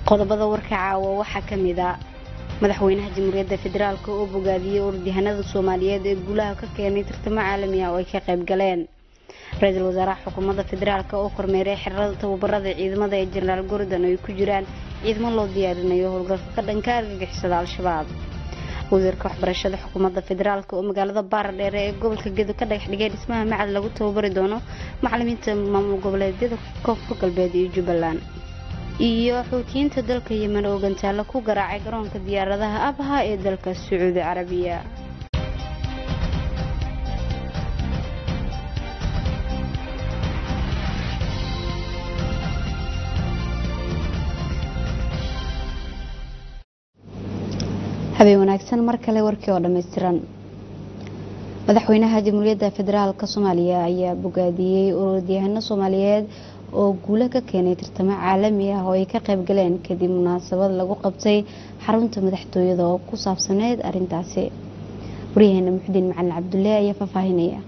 qodobada warka caawa waxaa ka mid a madaxweynaha jamhuuriyadda federaalk oo bogaadiyey ururyahanada soomaaliyeed ee guulaha ka keenay tartamo caalami ah oo ay ka qayb galeen ra-iisul wasaaraha xukuumadda federaalk oo kormeeray xerada tababarada ciidamada ee jenaraal gordon oo ay ku jiraan ciidamo loo diyaarinayo howlgalka ka dhanka argagixisada al-shabaab wasiirka waxbarashada xukuumadda federaalk oo magaalada baaradheere ee gobolka gedo ka dhagax dhigay dhismaha macad lagu tababari doono macalimiinta maamul goboleedyada koonfur galbeed iyo jubbaland iyo xuutiyiinta dalka yemen oo gantaalo ku garaacay garoonka diyaaradaha abha ee dalka sacuudi carabiya habeen wanaagsan mar kale warkii oo dhammaystiran madaxweynaha jamhuuriyadda federaalk soomaaliya ayaa bogaadiyey ururyahano soomaaliyeed oo guulo ka keenay tartamo caalami ah oo ay ka qayb galeen kadib munaasabad lagu qabtay xarunta madaxtooyada oo ku saabsaneyd arintaasi waryaheena muxudiin macalin cabdulle ayaa faahfaahinaya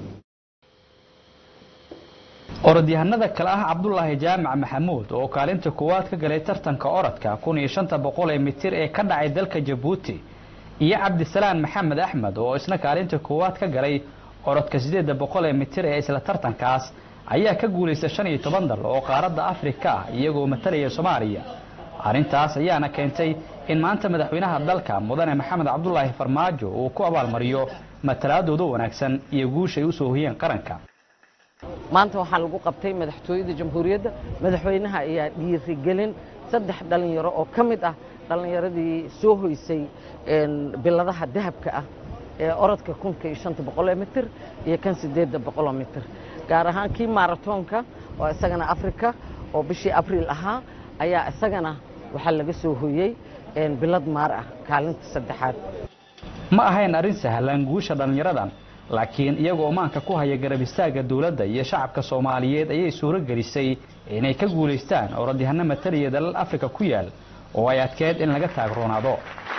orodyahanada kale ah cabdulaahi jaamac maxamuud oo kaalinta koowaad ka galay tartanka orodka kun iyo shanta boqol ee mitir ee ka dhacay dalka jabuuti iyo cabdisalaan maxamed axmed oo isna kaalinta koowaad ka galay orodka sideeda boqol ee mitir ee isla tartankaas ayaa ka guulaystay shan iyo toban dal oo qaaradda afrika ah iyagoo matalaya soomaaliya arrintaas ayaana keentay in maanta madaxweynaha dalka mudane maxamed cabdulaahi farmaajo uu ku abaalmariyo matalaadooda wanaagsan iyo guusha ay usoo hoyeen qaranka maanta waxaa lagu qabtay madaxtooyada jamhuuriyadda madaxweynaha ayaa dhiirigelin saddex dhallinyaro oo ka mid ah dhallinyaradii soo hoysay biladaha dahabka ah ee orodka kunka iyo shanta boqoloo mitir iyo kan sideedda boqoloo mitir gaar ahaan kii maratoonka oo isagana afrika oo bishii abriil ahaa ayaa isagana waxaa laga soo hoyey bilad maar ah kaalinta saddexaad ma ahayn arrin sahlan guusha dhallinyaradan laakiin iyagoo maanka ku haya garab istaagga dowladda iyo shacabka soomaaliyeed ayay suuro gelisay inay ka guulaystaan orodyahano mataliya dalal afrika ku yaal oo ay adkeed in laga taagroonaado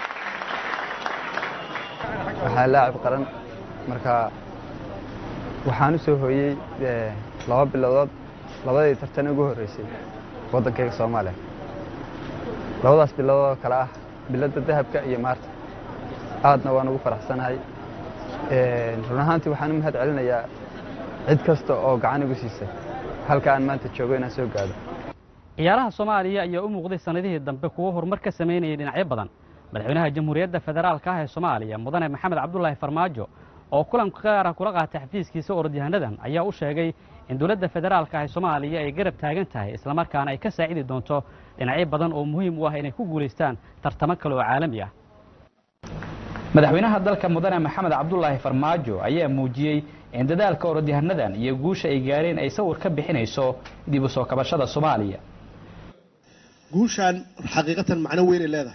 waxaa laacib qaran marka waxaan u soo hooyey laba bilodood labadii tartan ugu horreysay waddankayga soomaaliya labadaas biloodoo kale ah biladda dahabka iyo maarta aadna waan ugu faraxsanahay run ahaantii waxaan u mahad celinayaa cid kasta oo gacan igu siisay halka aan maanta joogo inaan soo gaado ciyaaraha soomaaliya ayaa u muuqday sannadihii dambe kuwo horumar ka samaynayay dhinacyo badan madaxweynaha jamhuuriyadda federaalka ah ee soomaaliya mudane maxamed cabdulaahi farmaajo oo kulan gaara kula qaatay xafiiskiisa orodyahanadan ayaa u sheegay in dowladda federaalka ah ee soomaaliya ay garab taagan tahay islamarkaana ay ka saacidi doonto dhinacyo badan oo muhiim u ah inay ku guulaystaan tartamo kale oo caalami ah madaxweynaha dalka mudane maxamed cabdulaahi farmaajo ayaa muujiyey in dadaalka orodyahanadan iyo guusha ay gaareen ay sawir ka bixinayso dib u soo kabashada soomaaliya guushaan xaqiiqatan macno weynay leedahay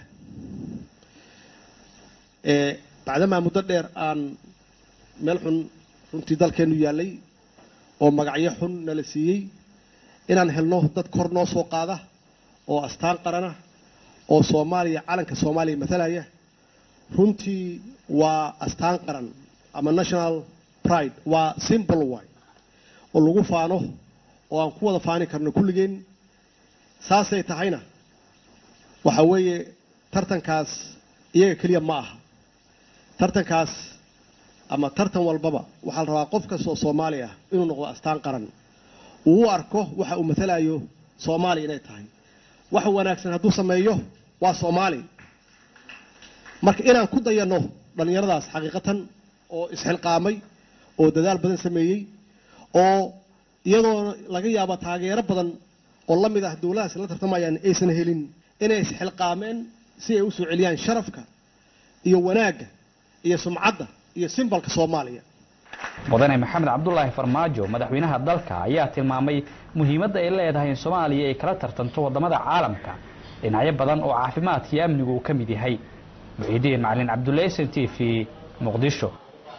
bacdamaa muddo dheer aan meel xun runtii dalkeennu yaallay oo magacyo xun nala siiyey inaan helno dad kor noo soo qaada oo astaan qarana oo soomaaliya calanka soomaaliya matalaya runtii waa astaan qaran ama national pride waa simple way oo lagu faano oo aan ku wada faani karno kulligeen saasay tahayna waxa weeye tartankaas iyaga keliya ma aha tartankaas ama tartan walbaba waxaa la rabaa qof kasta oo soomaali ah inuu noqdo astaan qaran uu u arko waxa uu matalayo soomaaliya inay tahay wax wanaagsan hadduu sameeyo waa soomaali marka inaan ku dayanno dhallinyaradaas xaqiiqatan oo isxilqaamay oo dadaal badan sameeyey oo iyadoo laga yaabo taageero badan oo la mid ah dowladahaas la tartamayaan aysan helin inay isxilqaameen si ay u soo celiyaan sharafka iyo wanaagga iyo sumcadda iyo simbalka soomaaliya mudane maxamed cabdulaahi farmaajo madaxweynaha dalka ayaa tilmaamay muhiimadda ay leedahay in soomaaliya ay kala tartanto waddamada caalamka dhinacyo badan oo caafimaadka iyo amnigu uu ka mid yahay muxiidiin macalin cabdulle sn t v muqdisho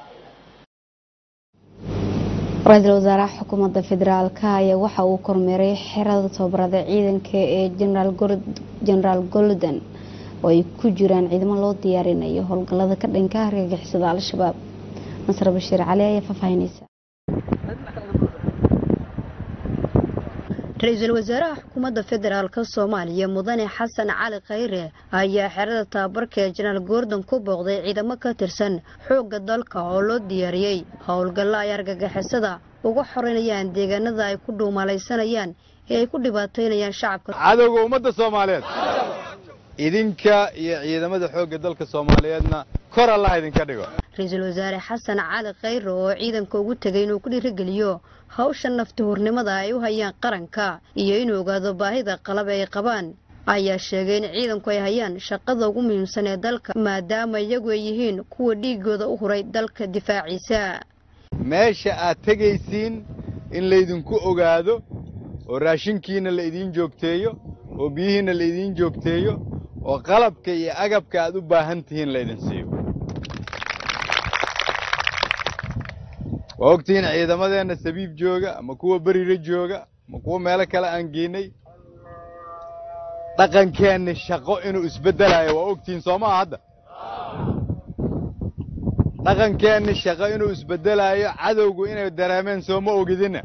ra-iisul wasaaraha xukuumadda federaalk ayaa waxa uu kormeeray xerada tababarada ciidanka ee jenaraal golden oo ay ku jiraan ciidamo loo diyaarinayo howlgallada ka dhanka argagixisada al-shabaab nasr bashiir cali ayaa faahfaahinaysa ra-iisul wasaaraha xukuumadda federaalk soomaaliya mudane xasan cali khayre ayaa xerada tababarka ee janaal goordon ku booqday ciidamo ka tirsan xoogga dalka oo loo diyaariyey howlgallo ay argagixisada uga xoreynayaan deegaanada ay ku dhuumalaysanayaan ee ay ku dhibaataynayaan shacabka cadowga ummadda soomaaliyeed idinka iyo ciidamada xoogga dalka soomaaliyeedna kor allah idinka dhigo ra-iisul wasaare xasan cali khayre oo ciidanka ugu tegay inuu ku dhiirigeliyo hawsha naftihurnimada ay u hayaan qaranka iyo inuu ogaado baahida qalab ay qabaan ayaa sheegay in ciidanku ay hayaan shaqada ugu muhiimsan ee dalka maadaama iyagu ay yihiin kuwa dhiigooda u huray dalka difaaciisa meesha aad tegaysiin in laydinku ogaado oo raashinkiina la idiin joogteeyo oo biyihiina la idiin joogteeyo oo qalabka iyo agabka aad u baahan tihiin laydin siiyo waa ogtihiin ciidamadeenna sabiib jooga ama kuwa berire jooga ama kuwa meelo kale aan geynay dhaqankeenni shaqo inuu isbeddelayo waa ogtihiin soo maha hadda dhaqankeenni shaqo inuu isbeddelaayo cadowgu inay dareemeen soo ma ogidinna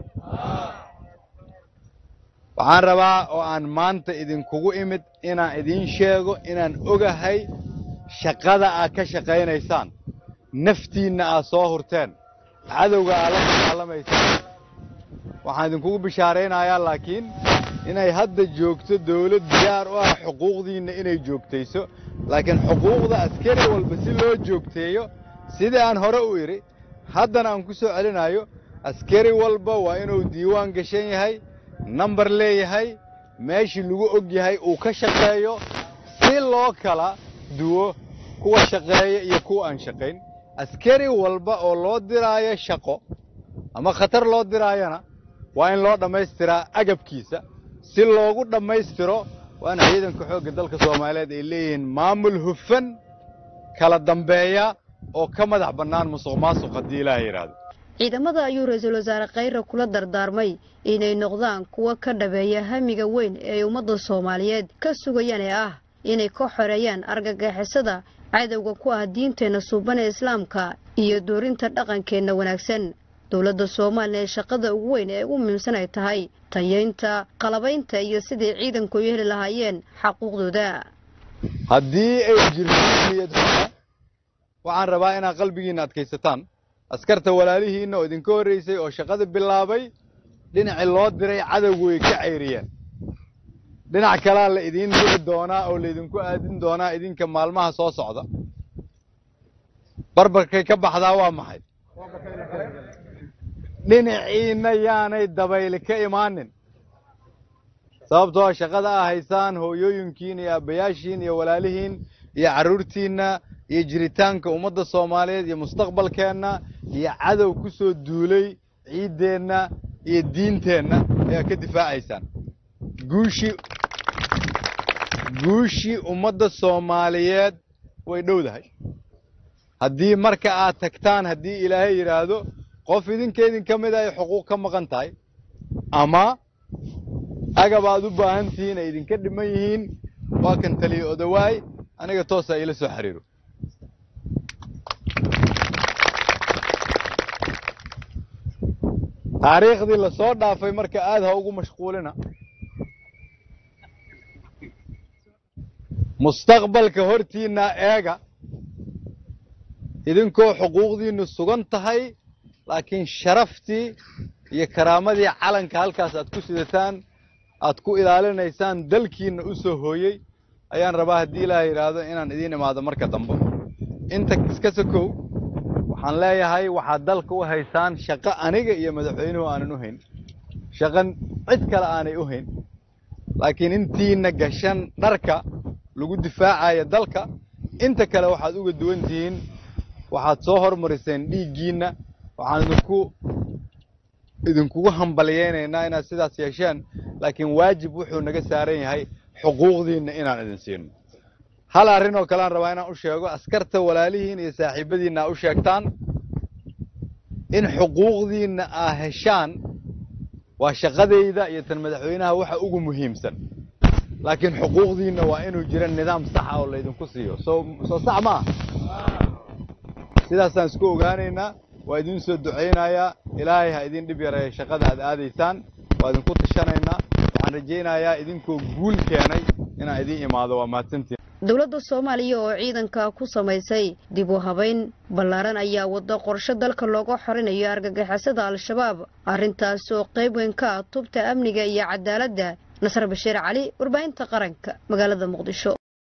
waxaan rabaa oo aan maanta idinkugu imid inaan idiin sheego inaan ogahay shaqada aad ka shaqaynaysaan naftiinna aad soo hurteen cadowga aad la dagaalamaysaan waxaan idinkugu bishaaraynayaa laakiin inay hadda joogto dawlad diyaar u ah xuquuqdiinna inay joogtayso laakiin xuquuqda askari walba si loo joogteeyo sidii aan hore u idhi haddana aan ku soo celinayo askari walba waa inuu diiwaan gashan yahay nambar leeyahay meeshii lagu og yahay uu ka shaqeeyo si loo kala duwo kuwa shaqeeya iyo kuwa aan shaqayn askari walba oo loo diraayo shaqo ama khatar loo diraayana waa in loo dhammaystiraa agabkiisa si loogu dhammaystiro waana ciidanka xoogga dalka soomaaliyeed ay leeyihiin maamul hufan kala dambeeya oo ka madax bannaan musuq maasuq haddii ilaaha yidhaahdo ciidamada ayuu ra-iisul wasaare khayre kula dardaarmay inay noqdaan kuwa ka dhabeeya hamiga weyn ee ay ummadda soomaaliyeed ka sugayaan ee ah inay ka xoreeyaan argagixisada cadowga ku ah diinteenna suuban ee islaamka iyo doorinta dhaqankeenna wanaagsan dowladda soomaaliya ee shaqada ugu weyn ee ugu muhiimsan ay tahay tayeynta qalabaynta iyo sidai ciidanku u heli lahaayeen xaquuqdooda haddii ay jirto niyad xumo waxaan rabaa inaad qalbigiinna adkaysataan askarta walaalihiinna oo idinka horraysay oo shaqada bilaabay dhinacii loo diray cadowgu way ka cayriyeen dhinac kalaa la idiin diri doonaa oo laydinku aadin doonaa idinka maalmaha soo socda barbarkay ka baxdaa waa maxay dhinaciinna yaanay dabayli ka imaanin sababtoo shaqada aa haysaan hooyooyinkiin iyo aabbayaashiin iyo walaalihiin iyo carruurtiinna iyo jiritaanka ummadda soomaaliyeed iyo mustaqbalkeenna iyo cadow ku soo duulay ciiddeenna iyo diinteenna ayaa ka difaacaysaan guushii guushii ummadda soomaaliyeed way dhowdahay haddii marka aad tagtaan haddii ilaahay yidhaahdo qof idinka idinka mid ay xuquuq ka maqan tahay ama agab aad u baahan tihiin ay idinka dhiman yihiin waa kan taliya odawaay aniga toosa iila soo xiriiro taariikhdii lasoo dhaafay marka aad ha ugu mashquulina mustaqbalka hortiinna eega idinkoo xuquuqdiinnu sugan tahay laakiin sharaftii iyo karaamadii calanka halkaas aad ku sidataan aad ku ilaalinaysaan dalkiinna u soo hooyey ayaan rabaa haddii ilaaha yidhaahdo inaan idiin imaado marka dambe inta iska sokow waxaan leeyahay waxaad dalka u haysaan shaqo aniga iyo madaxweynuhu aanan u hayn shaqan cid kale aanay u hayn laakiin intiina gashan dharka lagu difaacayo dalka inta kale waxaad uga duwan tihiin waxaad soo hormariseen dhiiggiinna waxaan idinku idinkugu hambalyaynaynaa inaad sidaas yeesheen laakiin waajib wuxuu naga saaran yahay xuquuqdiinna inaan idin siino hal arrin oo kalean rabaa inaan u sheego askarta walaalihiin iyo saaxiibadiinna aa u sheegtaan in xuquuqdiinna aa heshaan waa shaqadayda iyo tan madaxweynaha waxa ugu muhiimsan laakiin xuquuqdiinna waa inuu jira nidaam saxa oo laydinku siiyo soo soo sax ma ah sidaasaan isku ogaanaynaa waa idiin soo ducaynayaa ilaahay ha idin dhib yareeya shaqada aad aadaysaan waa idinku tashanaynaa waxaan rajaynayaa idinkoo guul keenay inaan idiin imaado waa mahadsantiin dowladda soomaaliya oo ciidanka ku samaysay dib u habayn ballaaran ayaa wada qorsho dalka looga xorinayo argagixisada al-shabaab arrintaas oo qayb weyn ka ah tubta amniga iyo cadaaladda nasar bashiir cali warbaahinta qaranka magaalada muqdisho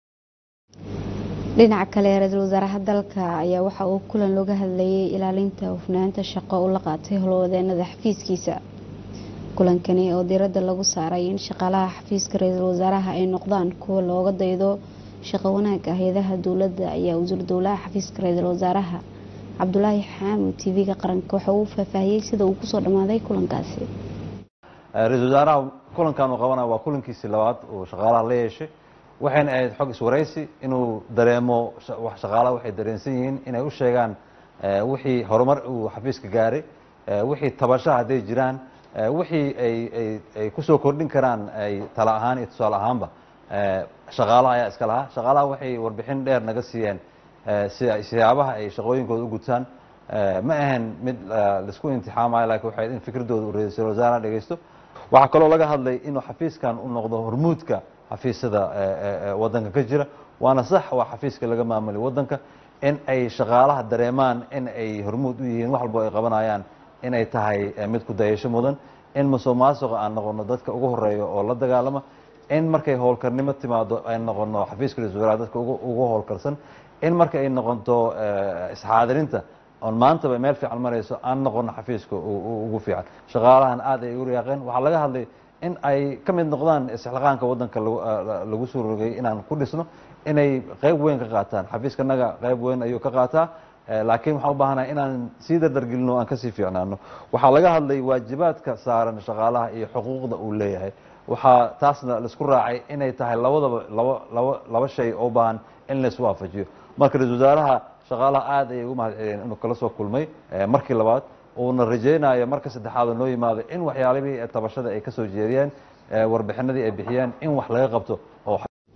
dhinaca kale ra-iisul wasaaraha dalka ayaa waxa uu kulan looga hadlayay ilaalinta hufnaanta shaqo u la qaatay howlwadeenada xafiiskiisa kulankani oo diiradda lagu saaray in shaqaalaha xafiiska ra-iisul wasaaraha ay noqdaan kuwa looga daydo shaqo wanaagga hay-adaha dowladda ayaa wasiir dowlaha xafiiska ra-iisul wasaaraha cabdulaahi xaamud tv-ga qaranka waxa uu faahfaahiyey sida uu kusoo dhammaaday kulankaasi ra-iisul wasaaraha kulankan uu qabanaya waa kulankiisii labaad uu shaqaalaha la yeeshay waxayna ahayd xog iswaraysi inuu dareemo shaqaalaha waxay dareensan yihiin inay u sheegaan wixii horumar uu xafiiska gaaray wixii tabasha hadday jiraan wixii ay kusoo kordhin karaan ay tala ahaan iyo tusaale ahaanba shaqaalaha ayaa iska lahaa shaqaalaha waxay warbixin dheer naga siiyeen siyaabaha ay shaqooyinkooda u gutaan ma ahan mid laisku imtixaamayo lakin waxay in fikradooda uu ra-iisul wasaaraha dhegeysto waxaa kaloo laga hadlay inuu xafiiskan u noqdo hormuudka xafiisyada wadanka ka jira waana sax waa xafiiska laga maamulay wadanka in ay shaqaalaha dareemaan in ay hormuud u yihiin wax walbo ay qabanayaan inay tahay mid ku dayasho mudan in musuq maasuqa aan noqono dadka ugu horeeya oo la dagaalama in markay howlkarnimo timaado ay noqono xafiiska ra-isul wasaaraha dadka ugu howlkarsan in marka ay noqoto isxaadirinta oon maantaba meel fiican marayso aan noqono xafiiska ugu fiican shaqaalahan aad ay ugu riyaaqeen waxaa laga hadlay in ay ka mid noqdaan istixqaanka wadanka lagu soo rogay inaan ku dhisno inay qayb weyn ka qaataan xafiiskanaga qayb weyn ayuu ka qaataa laakiin waxaan u baahanahay inaan sii dardargelino aan kasii fiicnaano waxaa laga hadlay waajibaadka saaran shaqaalaha iyo xuquuqda uu leeyahay waxaa taasna laisku raacay inay tahay labadaba laba laba laba shay oo baahan in lais waafajiyo marka ra-isul wasaaraha shaqaalaha aad ayay ugu mahad celiyeen inuu kala soo kulmay markii labaad uuna rajaynayo marka saddexaad oo noo yimaado in waxyaalihii tabashada ay kasoo jeediyeen warbixinadii ay bixiyeen in wax laga qabto oo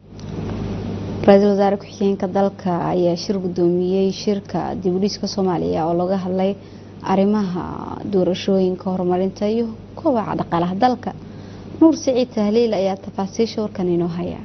ra-iisul wasaare ku-xigeenka dalka ayaa shir guddoomiyey shirka dibudhiska soomaaliya oo laga hadlay arrimaha doorashooyinka horumarinta iyo kobaca dhaqaalaha dalka nuur siciid tahliil ayaa tafaasiisha warkan inoo haya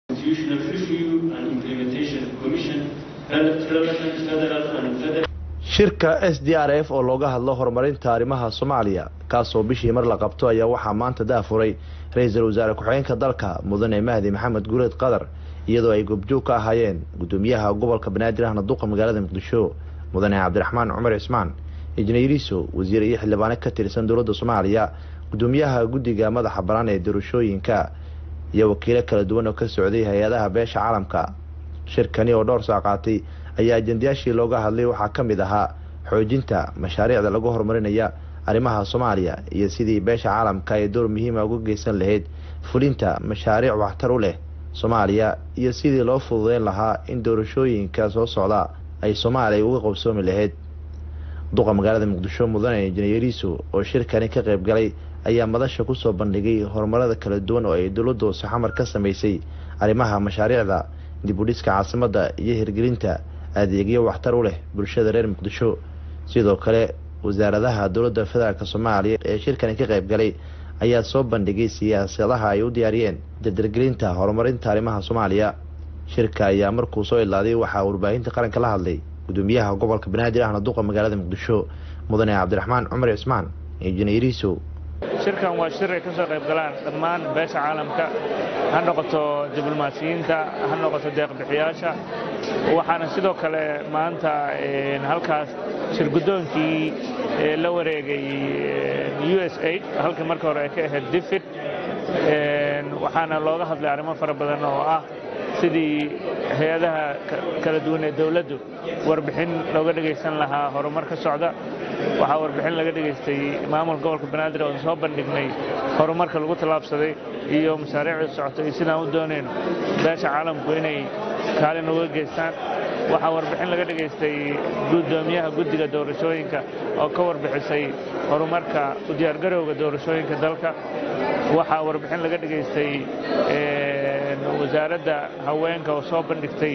shirka s d r f oo looga hadlo horumarinta arrimaha soomaaliya kaasoo bishii mar la qabto ayaa waxaa maanta daafuray ra-iisul wasaare ku-xigeenka dalka mudane mahdi maxamed guureed qadar iyadoo ay goobjoog ka ahaayeen gudoomiyaha gobolka banaadir ahna duqa magaalada muqdisho mudane cabdiraxmaan cumar cismaan injineeriso wasiir iyo xildhibaane ka tirsan dowladda soomaaliya gudoomiyaha guddiga madaxa bannaan ee doorashooyinka iyo wakiilo kala duwan oo ka socday hay-adaha beesha caalamka shirkani oo dhowr saa qaatay ayaa ajendayaashii looga hadlay waxaa ka mid ahaa xoojinta mashaariicda lagu horumarinaya arrimaha soomaaliya iyo sidii beesha caalamka ay door muhiima uga geysan lahayd fulinta mashaariic waxtar u leh soomaaliya iyo sidii loo fududeyn lahaa in doorashooyinka soo socda ay soomaaliya uga qabsoomi lahayd duqa magaalada muqdisho mudane injineeriso oo shirkani ka qayb galay ayaa madasha kusoo bandhigay horumarada kala duwan oo ay dowladda hoose xamar ka samaysay arrimaha mashaariicda dibudhiska caasimadda iyo hirgelinta adeegyo waxtar u leh bulshada reer muqdisho sidoo kale wasaaradaha dowladda federaalk soomaaliya ee shirkani ka qayb galay ayaa soo bandhigay siyaasadaha ay u diyaariyeen dardargelinta horumarinta arrimaha soomaaliya shirka ayaa markuu soo ilaaday waxaa warbaahinta qaranka la hadlay gudoomiyaha gobolka banaadir ahna duqa magaalada muqdisho mudane cabdiraxmaan cumar cismaan injineeriso shirkan waa shir ay ka soo qayb galaan dhammaan beesha caalamka ha noqoto diblomaasiyiinta ha noqoto deeqbixiyaasha waxaana sidoo kale maanta halkaas shir guddoonkii la wareegay u s aid halkii marka hore ay ka ahayd difid waxaana looga hadlay arrimo fara badan oo ah sidii hay-adaha kala duwan ee dowladdu warbixin looga dhegaysan lahaa horumar ka socda waxaa warbixin laga dhegaystay maamulka gobolka banaadir oon soo bandhignay horumarka lagu tallaabsaday iyo mashaariicda socota iyo sidaan u doonayno beesha caalamku inay kaalin uga geystaan waxaa warbixin laga dhegaystay guddoomiyaha guddiga doorashooyinka oo ka warbixisay horumarka u diyaargarowga doorashooyinka dalka waxaa warbixin laga dhegaystay wasaaradda haweenka oo soo bandhigtay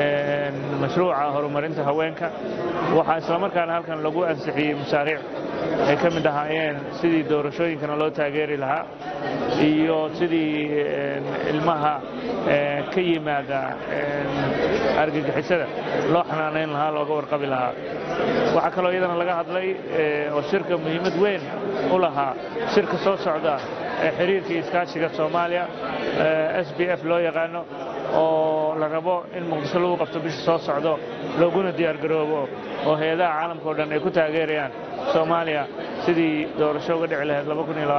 mashruuca horumarinta haweenka waxaa islamarkaana halkan lagu ansixiyey mashaariic ay ka mid ahaayeen sidii doorashooyinkana loo taageeri lahaa iyo sidii ilmaha ka yimaada argagixisada loo xanaanayn lahaa looga warqabi lahaa waxaa kaloo iyadana laga hadlay oo shirka muhiimad weyn u lahaa shirka soo socda ee xiriirka iyo iskaashiga soomaaliya s b f loo yaqaano oo la rabo in muqdisho lagu qabto bisha soo socdo looguna diyaargaroobo oo hay-adaha caalamka o dhan ay ku taageerayaan soomaaliya sidii doorasho uga dhici lahayd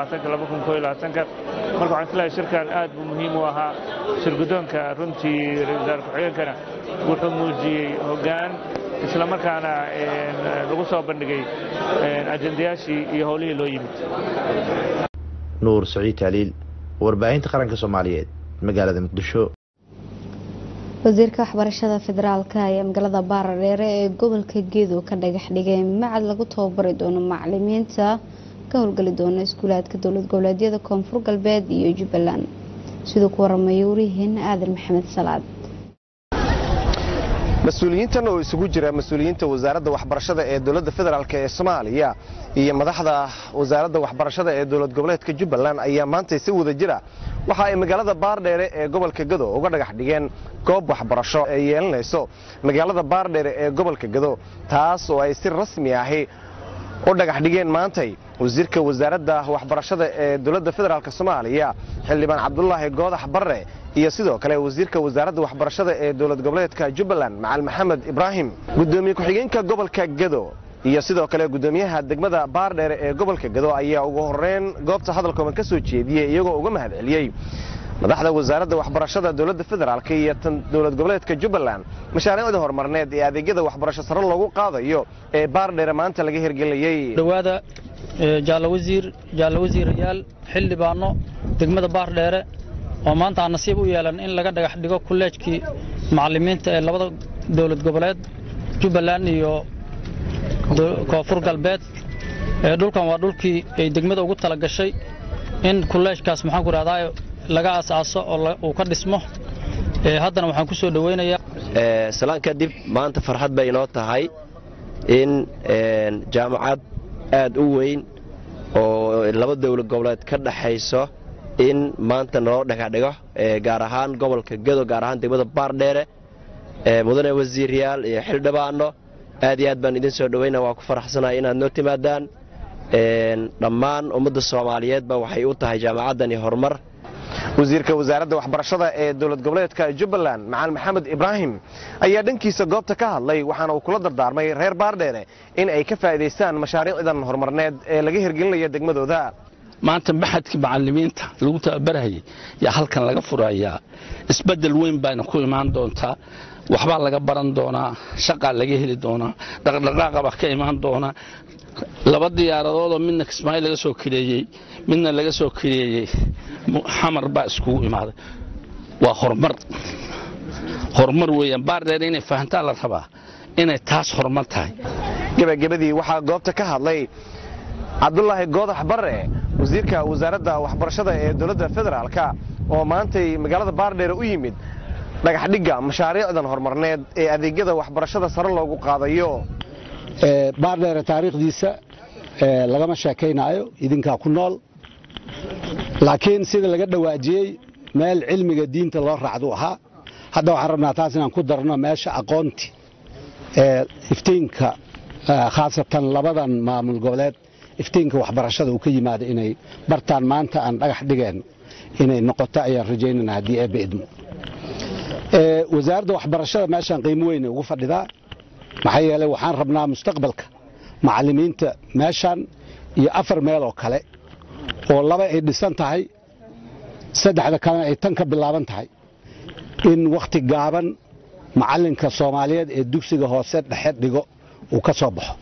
marka waxaan islahay shirkan aad buu muhiim u ahaa shirguddoonka runtii ra-isul wasaare ku-xigeenkana wuxuu muujiyey hoggaan isla markaana lagu soo bandhigay ajendayaashii iyo howlihii loo yimid nuur saciid taaliil warbaahinta qaranka soomaaliyeed magaalada muqdisho wasiirka waxbarashada federaalka ayaa magaalada baarareere ee gobolka gedo ka dhagax dhigay macad lagu tababari doono macalimiinta ka howlgeli doona iskuulaadka dowlad goboleedyada koonfur galbeed iyo jubbaland siduu ku waramaya wariyaheena aadan maxamed salaad mas-uuliyiintan oo isugu jira mas-uuliyiinta wasaaradda waxbarashada ee dowladda federaalk ee soomaaliya iyo madaxda wasaaradda waxbarashada ee dowlad goboleedka jubbaland ayaa maantay si wada jira waxa ay magaalada baardheere ee gobolka gado uga dhagax dhigeen goob waxbarasho ay yeelanayso magaalada baardheere ee gobolka gado taas oo ay si rasmi ahi u dhagax dhigeen maantay wasiirka wasaaradda waxbarashada ee dowladda federaalk soomaaliya xildhibaan cabdulaahi goodax barre iyo sidoo kale wasiirka wasaaradda waxbarashada ee dowlad goboleedka jubbaland macal maxamed ibraahim gudoomiye ku-xigeenka gobolka gado iyo sidoo kale gudoomiyaha degmada baardheere ee gobolka gado ayaa ugu horeyn goobta hadalkooban ka soo jeediyey iyagoo uga mahad celiyey madaxda wasaaradda waxbarashada dowladda federaalk iyo tan dowlad goboleedka jubbaland mashaariicda horumarneed ee adeegyada waxbarasho sare loogu qaadayo ee baardheere maanta laga hirgelinayey dhawaada jaallo wasiir jaallo wasiirayaal xildhibaano degmada baardheere oo maanta aan nasiib u yeelan in laga dhagax dhigo kulleejkii macallimiinta ee labada dowlad goboleed jubbaland iyo koonfur galbeed dhulkan waa dhulkii ay degmada ugu tala gashay in kulleejkaas maxaan ku rahdaa laga aasaaso oo uu ka dhismo haddana waxaan ku soo dhoweynayaa salaan kadib maanta farxad bay inoo tahay in jaamacad aad u weyn oo laba dowlad goboleed ka dhaxayso in maanta naloo dhagaxdhigo gaar ahaan gobolka gedo gaar ahaan degmada baardheere mudane wasiiryaal iyo xildhibaano aad iyo aad baan idin soo dhoweyna waa ku faraxsanahay inaad noo timaadaan dhammaan ummadda soomaaliyeedba waxay u tahay jaamacaddani horumar wasiirka wasaaradda waxbarashada ee dowlad goboleedka jubbaland macal maxamed ibraahim ayaa dhankiisa goobta ka hadlay waxaana uu kula dardaarmay reer baardheere in ay ka faa'iidaystaan mashaariicdan horumarneed ee laga hirgelinaya degmadooda maanta maxadkii macallimiinta lagu tababarhayay yaa halkan laga furayaa isbeddel weyn baana ku imaan doontaa waxbaa laga baran doonaa shaqaa laga heli doonaa dhaqdhaqaaqa baa ka imaan doonaa laba diyaaradoodoo midna kismaayo laga soo kireeyey midna laga soo kireeyey xamar baa iskugu imaaday waa horumar horumar weeyaan baardheer inay fahantaa la rabaa inay taas horumar tahay gebagabadii waxaa goobta ka hadlay cabdulaahi goodax barre wasiirka wasaaradda waxbarashada ee dowladda federaalka oo maantay magaalada baardheere u yimid dhagaxdhigga mashaariicdan horumarneed ee adeegyada waxbarashada sare loogu qaadayo baardheere taariikhdiisa lagama sheekaynaayo idinkaa ku nool laakiin sida laga dhawaajiyey meel cilmiga diinta loo raacdu ahaa hadda waxaan rabnaa taas inaan ku darno meesha aqoonti ee iftiinka khaasatan labadan maamul goboleed iftiinka waxbarashada uu ka yimaado inay bartaan maanta aan dhagax dhigeen inay noqoto ayaan rajaynana haddii eebba idmo wasaaradda waxbarashada meeshaan qiimo weyne ugu fadhidaa maxaa yeelay waxaan rabnaa mustaqbalka macallimiinta meeshaan iyo afar meel oo kale oo laba ay dhisan tahay saddexda kalena ay tan ka bilaaban tahay in wakhti gaaban macallinka soomaaliyeed ee dugsiga hoose dhexe dhigo uu ka soo baxo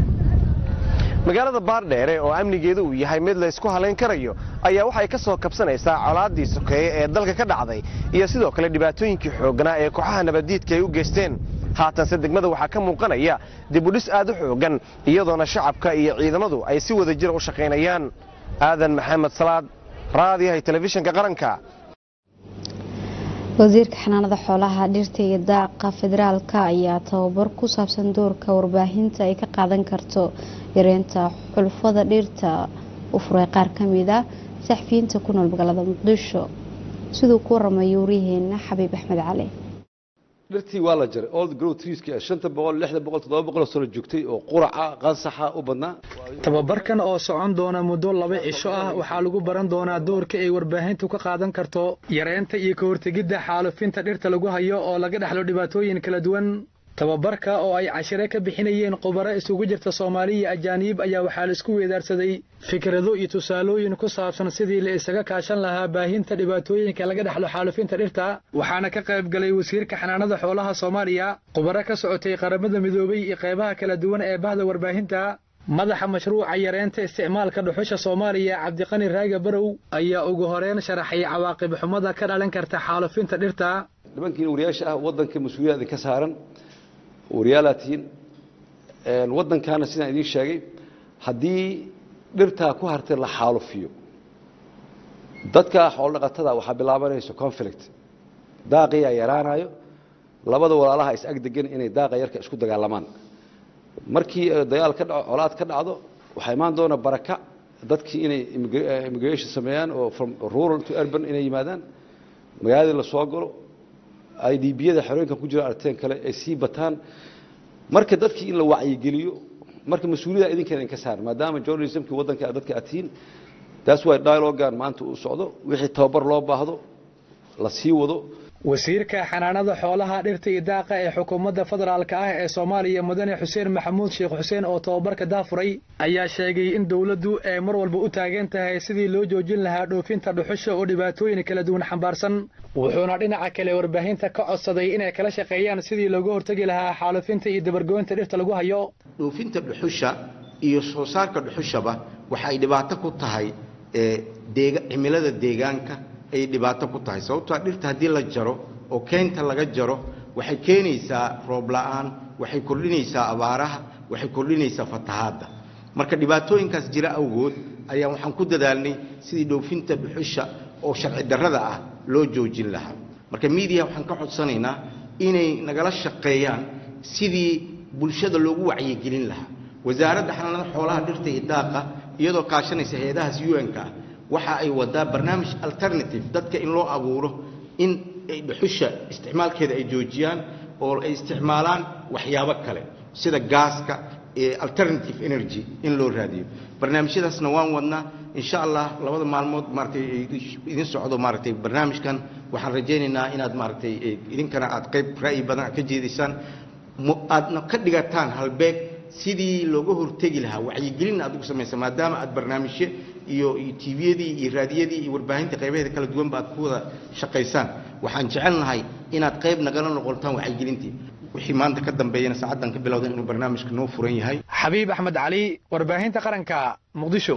magaalada baardheere oo amnigeedu uu yahay mid laysku halayn karayo ayaa waxay ka soo kabsanaysaa colaaddii sokeeye ee dalka ka dhacday iyo sidoo kale dhibaatooyinkii xoogganaa ee kooxaha nabaddiidka ay u geysteen haatanse degmada waxaa ka muuqanaya dibudhis aad u xooggan iyadoona shacabka iyo ciidamadu ay si wada jira u shaqaynayaan aadan maxamed salaad raadiyahay telefishinka qaranka wasiirka xanaanada xoolaha dhirta iyo daaqa federaalka ayaa tababar ku saabsan doorka warbaahinta ay ka qaadan karto yareynta xulfada dhirta u furay qaar kamid a saxfiyiinta ku nool magaalada muqdisho siduu ku waramayo waryaheena xabiib axmed cali dhirtii waa la jaray old grow treeska shanta boqol lixda boqol toddoba boqol oo sano joogtay oo quraca qansaxa u badnaa tababarkan oo socon doona muddo laba cisho ah waxaa lagu baran doonaa doorka ay warbaahintu ka qaadan karto yareynta iyo ka hortegidda xaalufinta dhirta lagu hayo oo laga dhexlo dhibaatooyin kala duwan tababarka oo ay cashire ka bixinayeen khubaro isugu jirta soomaali iyo ajaaniib ayaa waxaa la isku weedaarsaday fikrado iyo tusaalooyin ku saabsan sidii la isaga kaashan lahaa baahinta dhibaatooyinka laga dhexlo xaalufinta dhirta waxaana ka qayb galay wasiirka xanaanada xoolaha soomaaliya khubaro ka socotay qaramada midoobay iyo qaybaha kala duwan ee bahda warbaahinta madaxa mashruuca yareynta isticmaalka dhuxusha soomaaliya cabdiqani raaga barow ayaa ugu horeyn sharaxay cawaaqib xumada ka dhalan karta xaalufinta dhirta nimankiin wariyaasha ah waddanka mas-uuliyad idinka saaran waryaalaad tihiin waddankaana sidaan idiin sheegay haddii dhirtaa ku hartay la xaalufiyo dadka xoolodhaqatada waxaa bilaabanayso conflict daaqiyaa yaraanayo labada walaalaha is ag degan inay daaqa yarka isku dagaalamaan markii dagaal ka dhaco colaad ka dhacdo waxaa imaan doona baraka dadkii inay immigration sameeyaan oo from rural to urban inay yimaadaan magaaladii la soo galo ay dhiibiyada xerooyinkan ku jira arteen kale ay sii bataan marka dadkii in la wacyigeliyo marka mas-uuliyada idinkan idinka saaran maadaama journalismkii waddanka dadka aad tihiin taas waa dialogan maanta uu socdo wixii tababar loo baahdo la sii wado wasiirka xanaanada xoolaha dhirta iyo daaqa ee xukuumadda federaalka ah ee soomaaliya mudane xuseen maxamuud sheekh xuseen oo tababarka daafuray ayaa sheegay in dowladdu ay mar walba u taagan tahay sidii loo joojin lahaa dhoofinta dhuxusha oo dhibaatooyin kala duwan xambaarsan wuxuuna dhinaca kale warbaahinta ka codsaday inay kala shaqeeyaan sidii looga hortegi lahaa xaalufinta iyo dabargoynta dhirta lagu hayo dhoofinta dhuxusha iyo soo saarka dhuxushaba waxay dhibaato ku tahay cimilada deegaanka ay dhibaato ku tahay sababtoo dhirta haddii la jaro oo keynta laga jaro waxay keenaysaa roob la'aan waxay kordhinaysaa abaaraha waxay kordhinaysaa fatahaadda marka dhibaatooyinkaas jira awgood ayaa waxaan ku dadaalnay sidii dhoofinta dhuxusha oo sharci darrada ah loo joojin lahaa marka miidiya waxaan ka codsanaynaa inay nagala shaqeeyaan sidii bulshada loogu wacyigelin lahaa wasaaradda xanaanada xoolaha dhirta iyo daaqa iyadoo kaashanaysa hay-adahaas un-ka ah waxa ay wadaa barnaamij alternative dadka in loo abuuro in dhuxusha isticmaalkeeda ay joojiyaan oo ay isticmaalaan waxyaabo kale sida gaaska alternative energy in loo raadiyo barnaamijyadaasna waan wadnaa insha allah labada maalmood maaratay idin socdo maaratay barnaamijkan waxaan rajaynaynaa inaad maaratay idinkana aad qayb ra'yi badan ka jeedaysaan aadna ka dhigataan halbeeg sidii looga hortegi lahaa wacyigelin aad ugu samaysa maadaama aad barnaamijyo iyo tviyadii iyo raadiyadii iyo warbaahinta qaybaheeda kala duwanba aad ku wada shaqaysaan waxaan jecelnahay inaad qayb nagala noqotaan wacyigelintii wixii maanta ka dambeeyana saacaddan ka bilowda inuu barnaamijka noo furan yahay xabiib axmed cali warbaahinta qaranka muqdisho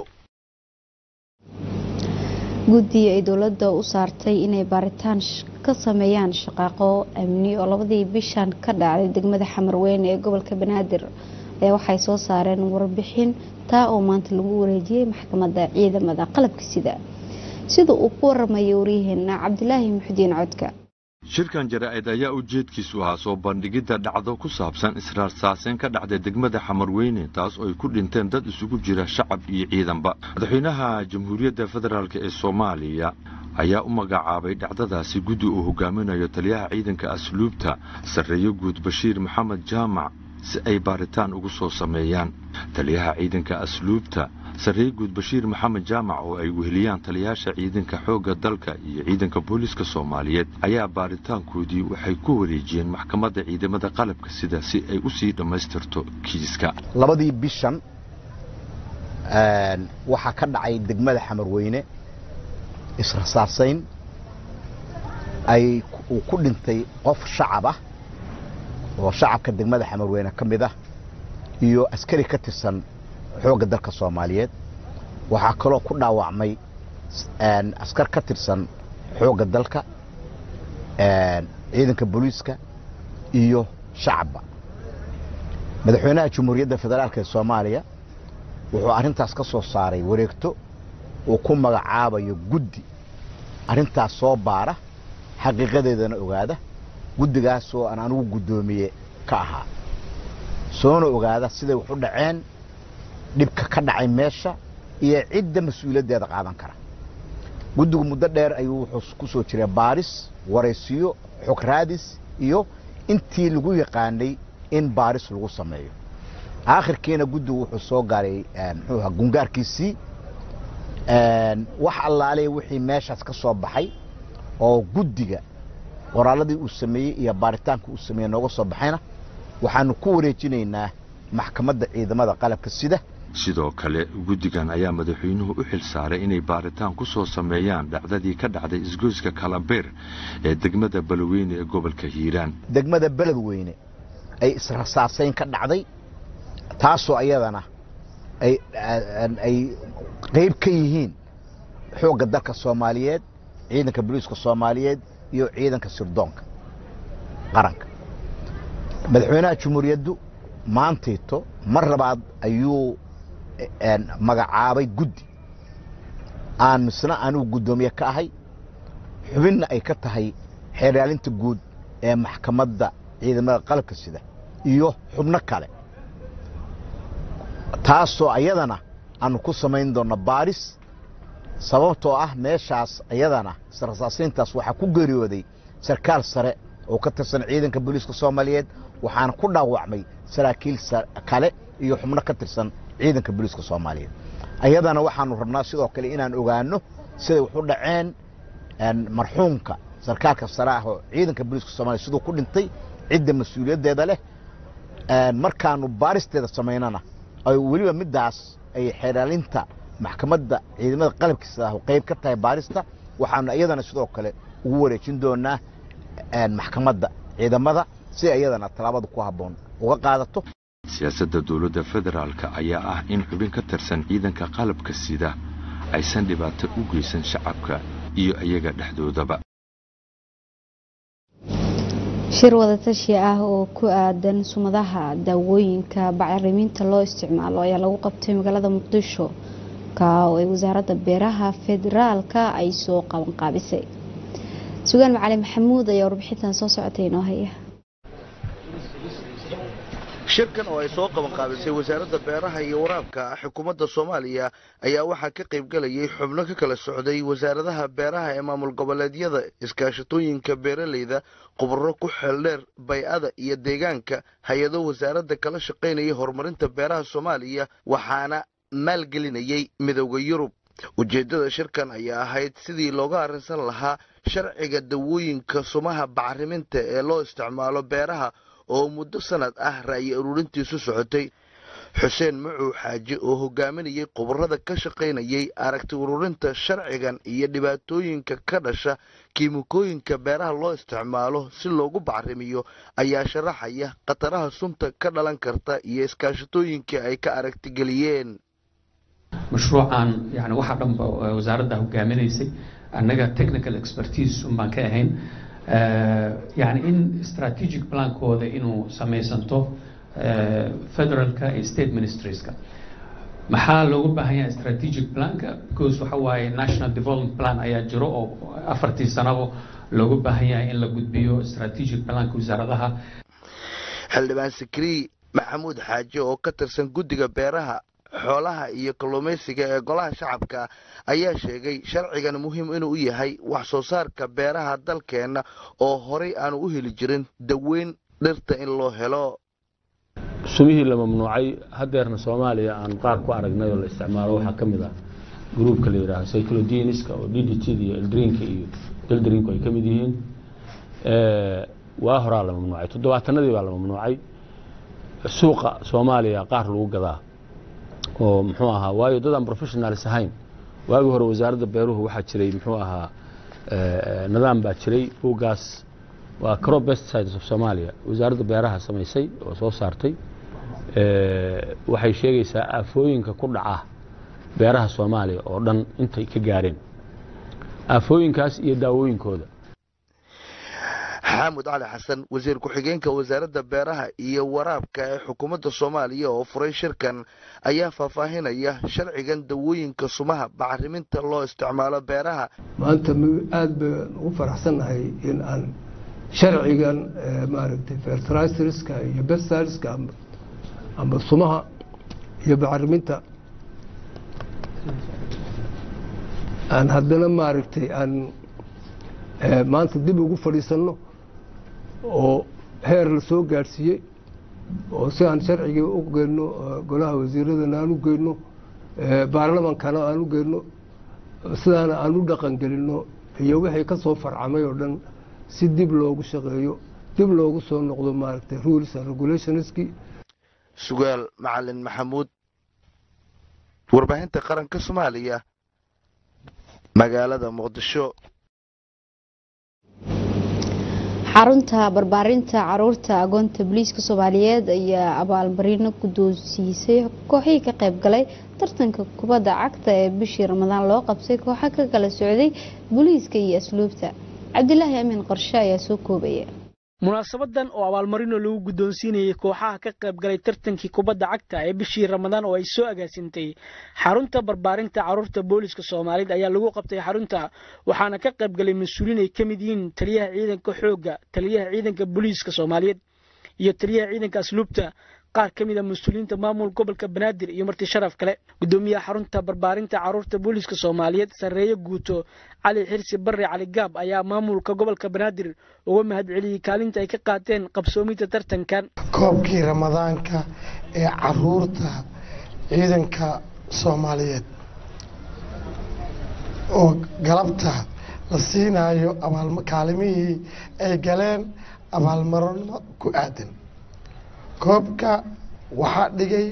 guddi ay dowladda u saartay inay baaritaan ka sameeyaan shaqaaqo amni oo labadii bishan ka dhacday degmada xamarweyne ee gobolka banaadir ayaa waxay soo saareen warbixin taa oo maanta lagu wareejiyey maxkamadda ciidamada qalabka sida sida uu ku waramayay waryaheena cabdilaahi muxudiin codka shirkan jaraa'id ayaa ujeedkiisu ahaa soo bandhigidda dhacdo ku saabsan israarsaaseen ka dhacday degmada xamarweyne taas oo ay ku dhinteen dad isugu jira shacab iyo ciidanba madaxweynaha jamhuuriyadda federaalk ee soomaaliya ayaa u magacaabay dhacdadaasi guddi uu hogaaminayo taliyaha ciidanka asluubta sarreeyo guud bashiir maxamed jaamac si ay baaritaan ugu soo sameeyaan taliyaha ciidanka asluubta sarreeye guud bashiir maxamed jaamac oo ay weheliyaan taliyaasha ciidanka xoogga dalka iyo ciidanka booliiska soomaaliyeed ayaa baaritaankoodii waxay ku wareejiyeen maxkamadda ciidamada qalabka sida si ay u sii dhammaystirto kiiska labadii bishan waxaa ka dhacay degmada xamarweyne israsaasayn ay uu ku dhintay qof shacab ah oo shacabka degmada xamarweyne ka mid ah iyo askari ka tirsan xoogga dalka soomaaliyeed waxaa kaloo ku dhaawacmay askar ka tirsan xoogga dalka ciidanka booliiska iyo shacabba madaxweynaha jamhuuriyadda federaalk ee soomaaliya wuxuu arrintaas ka soo saaray wareegto uu ku magacaabayo guddi arrintaas soo baara xaqiiqadeedana ogaada guddigaasoo aan anigu guddoomiye ka ahaa soona ogaada siday wax u dhaceen dhibka ka dhacay meesha iyo cidda mas-uuliyaddeeda qaadan kara guddigu muddo dheer ayuu wuxuu ku soo jiray baaris waraysiyo xog raadis iyo intii lagu yaqaanay in baaris lagu sameeyo aakhirkiina guddigu wuxuu soo gaaray muxuu ahaa gungaarkiisii wax allaale wixii meeshaas ka soo baxay oo guddiga qoraalladii uu sameeyey iyo baaritaanka uu sameeyey nooga soo baxayna waxaanu ku wareejinaynaa maxkamadda ciidamada qalabka sida sidoo kale guddigan ayaa madaxweynuhu u xil saaray inay baaritaan ku soo sameeyaan dhacdadii ka dhacday isgoyska kalabeer ee degmada beledweyne ee gobolka hiiraan degmada beledweyne ay israsaasayn ka dhacday taasoo ayadana ay qayb ka yihiin xoogga dalka soomaaliyeed ciidanka boliiska soomaaliyeed iyo ciidanka sirdoonka qaranka madaxweynaha jumhuuriyaddu maantayto mar labaad ayuu magacaabay guddi aan misna anugu guddoomiye ka ahay xubinna ay ka tahay xeeraalinta guud ee maxkamadda ciidamada qalabka sida iyo xubno kale taasoo ayadana aanu ku samayn doonno baaris sababtoo ah meeshaas ayadana israsaasiintaas waxaa ku geeriyooday sarkaal sare oo ka tirsan ciidanka booliiska soomaaliyeed waxaana ku dhaawacmay saraakiil kale iyo xubno ka tirsan ciidanka booliiska soomaaliyeed ayadana waxaanu rabnaa sidoo kale inaan ogaano siday wax u dhaceen marxuumka sarkaalka sare ah oo ciidanka booliiska soomaliya siduu ku dhintay cidda mas-uuliyaddeeda leh markaanu baaristeeda samaynana ay weliba middaas ay xeeraalinta maxkamadda ciidamada qalabkiisa ah qayb ka tahay baarista waxaanu iyadana sidoo kale ugu wareejin doonaa maxkamadda ciidamada si iyadana tallaabada ku habboon uga qaadato siyaasadda dowladda federaalka ayaa ah in xubin ka tirsan ciidanka qalabka sida aysan dhibaato u geysan shacabka iyo iyaga dhexdoodaba shir wadatashi ah oo ku aadan sumadaha daawooyinka bacriminta loo isticmaalo ayaa lagu qabtay magaalada muqdisho ka oo ay wasaaradda beeraha federaalka ay soo qabanqaabisay sugaan macali maxamuud ayaa warbixintan soo socotay inoo haya shirkan oo ay soo qabanqaabisay wasaaradda beeraha iyo waraabka xukuumadda soomaaliya ayaa waxaa ka qaybgelayay xubno ka kala socday wasaaradaha beeraha ee maamul goboleedyada iskaashatooyinka beeraleyda khubaro ku xeeldheer bay-ada iyo deegaanka hay-ado wasaaradda kala shaqaynaya horumarinta beeraha soomaaliya waxaana maalgelinayay midowda yurub ujeeddada shirkan ayaa ahayd sidii looga arrinsan lahaa sharciga dawooyinka sumaha bacriminta ee loo isticmaalo beeraha oo muddo sanad ah ra'yi ururintiisu socotay xuseen macuw xaaji oo hogaaminayay khubarada ka shaqaynayay aragti ururinta sharcigan iyo dhibaatooyinka ka dhasha kiimikooyinka beeraha loo isticmaalo si loogu bacrimiyo ayaa sharaxaya khataraha sunta ka dhalan karta iyo iskaashatooyinkii ay ka aragtigeliyeen mashruucan yani waxa dhanba wasaaradda hogaaminaysay annaga technical expertise un baan ka ahayn yani in strategic plankooda inuu samaysanto federalka iyo state ministrieska maxaa loogu baahan yahay strategic planka because waxa waaye national development plan ayaa jiro oo afartii sanabo loogu baahan yahay in la gudbiyo strategic planka wasaaradaha xildhibaan sikrii maxamuud xaaji oo ka tirsan guddiga beeraha xoolaha iyo kalluumaysiga ee golaha shacabka ayaa sheegay sharcigan muhiim inuu yahay wax soo saarka beeraha dalkeenna oo horay aanu u heli jirin daweyn dhirta in loo helo sumihii la mamnuucay hadeerna soomaaliya aan qaar ku aragnay oo la isticmaalo waxaa ka mid ah gruubka la yidhaaho cyclodiniska oo d d t iyo eldrinka iyo eldrinku ay ka mid yihiin waa horaa la mamnuucay toddobaatanadii baa la mamnuucay suuqa soomaaliya qaar lagu gadaa oo muxuu ahaa waayo dad aan professionalis ahayn waagii hore wasaaradda beeruhu waxaa jiray muxuu ahaa nidaam baa jiray buuggaas waa crop pesticides of Somalia wasaaradda beeraha samaysay oo soo saartay waxay sheegaysaa aafooyinka ku dhaca beeraha Soomaaliya oo dhan intay ka gaareen aafooyinkaas iyo daawooyinkooda xaamud cali xasan wasiir ku-xigeenka wasaaradda beeraha iyo waraabka ee xukuumadda soomaaliya oo furay shirkan ayaa faahfaahinaya sharcigan dawooyinka sumaha bacriminta loo isticmaalo beeraha maanta aada baan ugu faraxsannahay in aan sharcigan maaragtay fertiliserska iyo bestiliska ama sumaha iyo bacriminta aan haddana maaragtay aan maanta dib ugu fadhiisanno oo heer la soo gaadhsiiyey oo si aan sharciga u geyno golaha wasiiradana aan u geyno baarlamankana aan u geyno sidaana aan u dhaqan gelinno iyo wixii ka soo farcamay oo dhan si dib loogu shaqeeyo dib loogu soo noqdo maaragtay rules and regulationski sugaal macalin maxamuud warbaahinta qaranka soomaaliya magaalada muqdisho xarunta barbaarinta caruurta agoonta booliiska soomaaliyeed ayaa abaalmarino guddoonsiisay kooxihii ka qayb galay tartanka kubadda cagta ee bishii ramadaan loo qabtay kooxa ka kala socday booliiska iyo asluubta cabdilaahi amiin qorshe ayaa soo koobaya munaasabadan oo abaalmarino lagu guddoonsiinayay kooxaha ka qayb galay tartankii kubadda cagta ee bishii ramadaan oo ay soo agaasintay xarunta barbaarinta caruurta booliska soomaaliyeed ayaa lagu qabtay xarunta waxaana ka qayb galay mas-uuliin ay ka mid yihiin taliyaha ciidanka xoogga taliyaha ciidanka booliiska soomaaliyeed iyo taliyaha ciidanka asluubta qaar ka mid a mas-uuliyiinta maamul gobolka banaadir iyo marti sharaf kale gudoomiyaha xarunta barbaarinta caruurta booliiska soomaaliyeed sarreeye guuto cali xirsi barre cali gaab ayaa maamulka gobolka banaadir uga mahadceliyey kaalinta ay ka qaateen qabsoominta tartankan koobkii ramadaanka ee caruurta ciidanka soomaaliyeed oo galabta la siinayo kaalimihii ay galeen abaalmarino ku aadan koobka waxaa dhigay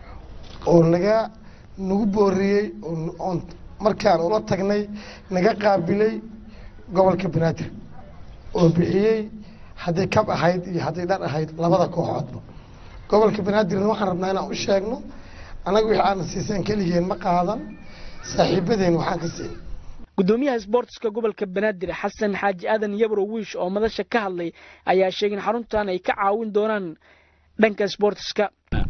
oo naga nagu booriyey oon markaan ula tagnay naga qaabilay gobolka banaadir oo bixiyey hadday kab ahayd iyo hadday dhar ahayd labada kooxoodba gobolka banaadirna waxaan rabnaa inaan u sheegno annaga wixii aana siiseen keligeen ma qaadan saaxiibadeen waxaan ka siin gudoomiyaha sboortiska gobolka banaadir xasan xaaji aadan yabro wiish oo madasha ka hadlay ayaa sheegay in xaruntan ay ka caawin doonaan dhanka sboortiska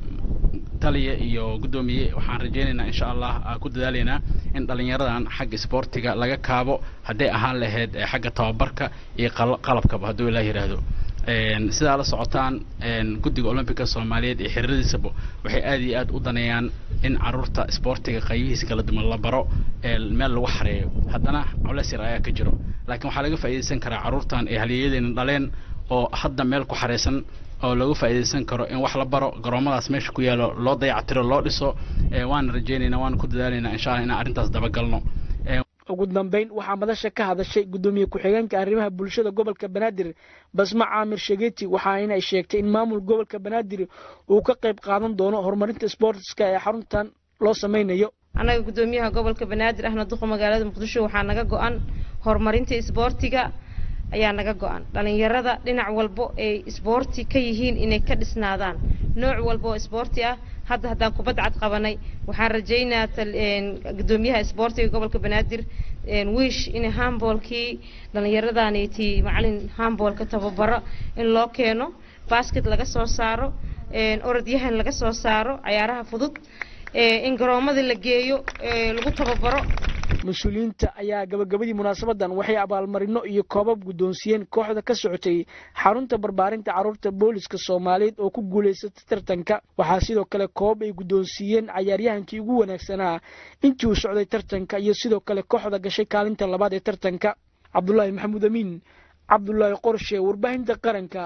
taliya iyo guddoomiye waxaan rajaynaynaa insha allah ku dadaalaynaa in dhallinyaradan xagga isboortiga laga kaabo hadday ahaan lahayd xagga tababarka iyo qalabkaba hadduu ilaa yidhaahdo sidaa la socotaan guddiga olombica soomaaliyeed iyo xiriiradiisaba waxay aad iyo aad u daneeyaan in caruurta isboortiga qaybihiisa kala duwan la baro meel lagu xareeyo haddana culeys yar ayaa ka jiro laakiin waxaa laga faa'iidaysan karaa caruurtan ay halyeeyadeena dhaleen oo hadda meel ku xareysan oo lagu faa'iidaysan karo in wax la baro garoomadaas meesha ku yaalo loo dayactiro loo dhiso waana rajaynaynaa waana ku dadaalaynaa insha allah inaan arrintaas dabagalno ugu dambeyn waxaa madasha ka hadashay gudoomiye ku-xigeenka arrimaha bulshada gobolka banaadir basma caamir shageti waxaana ay sheegtay in maamul gobolka banaadir uu ka qayb qaadan doono horumarinta sboortiska ee xaruntan loo sameynayo annaga gudoomiyaha gobolka banaadir ahna duqa magaalada muqdisho waxaa naga go-an horumarinta isboortiga ayaa naga go-an dhalinyarada dhinac walbo ay isboorti ka yihiin inay ka dhisnaadaan nooc walba oo isboorti ah hadda haddaan kubad cad qabanay waxaan rajaynaa gudoomiyaha isboortiga gobolka banaadir wiish in hamboolkii dhallinyaradaaniti macalin hamboolka tababaro in loo keeno basket laga soo saaro orodyahan laga soo saaro cayaaraha fudud in garoomadii la geeyo lagu tababaro mas-uuliyiinta ayaa gabagabadii munaasabadan waxay abaalmarino iyo koobab guddoonsiiyeen kooxda ka socotay xarunta barbaarinta caruurta booliska soomaaliyeed oo ku guulaysatay tartanka waxaa sidoo kale koobab ay guddoonsiiyeen cayaaryahankii ugu wanaagsanaa intii uu socday tartanka iyo sidoo kale kooxda gashay kaalinta labaad ee tartanka cabdulaahi maxamuud amiin cabdulaahi qorshe warbaahinta qaranka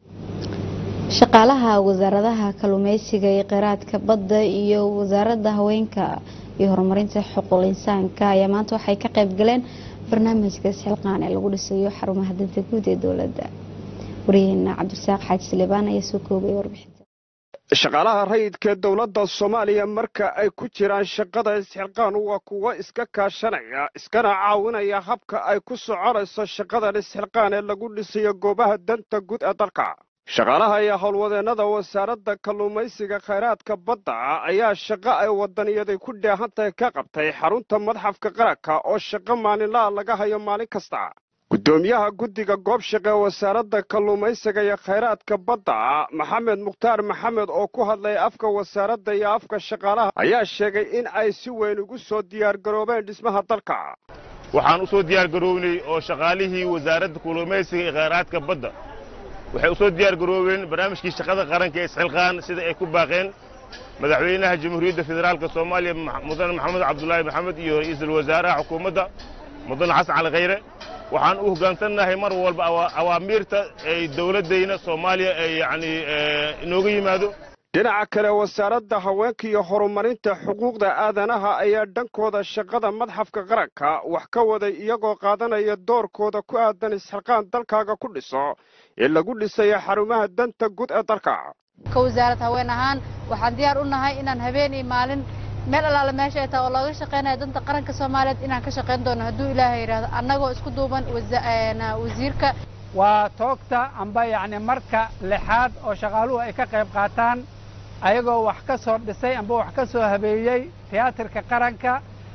shaqaalaha wasaaradaha kalluumeysiga iyo kheyraadka badda iyo wasaaradda haweenka iyo horumarinta xuquuq insaanka ayaa maanta waxay ka qayb galeen barnaamijka isxilqaan ee lagu dhisayo xarumaha danta guud ee dowladda wariyaheena cabdirasaaq xaaji salibaan ayaa soo koobaya warbixinta shaqaalaha rayidka dowladda soomaaliya marka ay ku jiraan shaqada isxilqaan waa kuwo iska kaashanaya iskana caawinaya habka ay ku soconayso shaqadan isxilqaan ee lagu dhisayo goobaha danta guud ee dalka shaqaalaha iyo howlwadeennada wasaaradda kalluumaysiga khayraadka badda ayaa shaqo ay wadaniyaday ku dheehantahay ka qabtay xarunta madxafka qaranka oo shaqo maalinlaha laga hayo maalin kasta guddoomiyaha guddiga goobshaqe ee wasaaradda kalluumaysiga iyo khayraadka badda maxamed mukhtaar maxamed oo ku hadlay afka wasaaradda iyo afka shaqaalaha ayaa sheegay in ay si weyn ugu soo diyaargaroobeen dhismaha dalka waxaan u soo diyaargaroobnay oo shaqaalihii wasaaradda kalluumaysiga iyo khayraadka badda waxay u soo diyaargaroobeen barnaamijkii shaqada qaranka ee isxilqaan sida ay ku baaqeen madaxweynaha jamhuuriyadda federaalka soomaaliya mudane maxamed cabdulaahi maxamed iyo ra'iisul wasaaraha xukuumadda mudane xasan cali khayre waxaan u hoggaansannahay mar walba awaamiirta ay dowladdayna soomaaliya ay yacni inooga yimaado dhinaca kale wasaaradda haweenka iyo horumarinta xuquuqda aadanaha ayaa dhankooda shaqada madxafka qaranka wax ka waday iyagoo qaadanaya doorkooda ku aadan isxilqaan dalkaaga ku dhiso ee lagu dhisayo xarumaha danta guud ee dalka ka wasaarad haween ahaan waxaan diyaar u nahay inaan habeen iyo maalin meel allaale meesha ay tahay oo looga shaqaynayo danta qaranka soomaaliyeed inaan ka shaqayn doono hadduu ilaahay yidhaahdo annagoo isku duuban wasiirka waa toogta amba yacni marka lixaad oo shaqaaluhu ay ka qayb qaataan ayagoo wax ka soo dhisay amba wax ka soo habeeyey tiyaatarka qaranka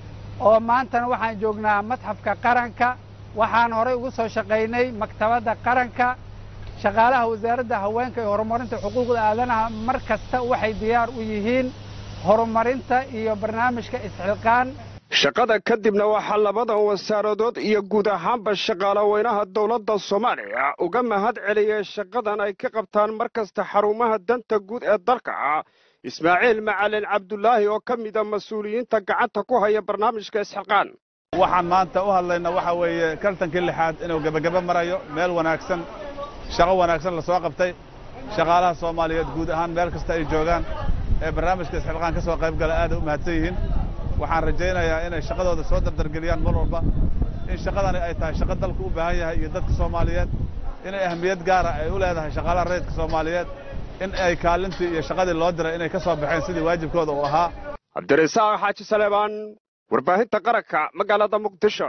oo maantana waxaan joognaa madxafka qaranka waxaan horay ugu soo shaqaynay maktabadda qaranka shaqaalaha wasaaradda haweenka iyo horumarinta xuquuqda aadanaha mar kasta waxay diyaar u yihiin horumarinta iyo barnaamijka isxilqaan shaqada kadibna waxaa labadan wasaaradood iyo guud ahaanba shaqaalaweynaha dowladda soomaaliya uga mahad celiyey shaqadan ay ka qabtaan mar kasta xarumaha danta guud ee dalka ismaaciil macalin cabdulaahi oo ka mida mas-uuliyiinta gacanta ku haya barnaamijka isxilqaan waxaan maanta u hadlayna waxa weeye kaltankii lixaad inuu gebageba marayo meel wanaagsan shaqo wanaagsan la soo qabtay shaqaalaha soomaaliyeed guud ahaan meel kasta ay joogaan ee barnaamijka isxilqaan ka soo qayb gala aaday u mahadsan yihiin waxaan rajaynayaa inay shaqadooda soo dardargeliyaan mar walba in shaqadani ay tahay shaqo dalku u baahan yahay iyo dadka soomaaliyeed inay ahmiyad gaara ay u leedahay shaqaalaha rayidka soomaaliyeed in ay kaalintii iyo shaqadii loo diray inay ka soo baxeen sidii waajibkooda uu ahaa cabdirasaaq xaaji saleebaan warbaahinta qaranka magaalada muqdisho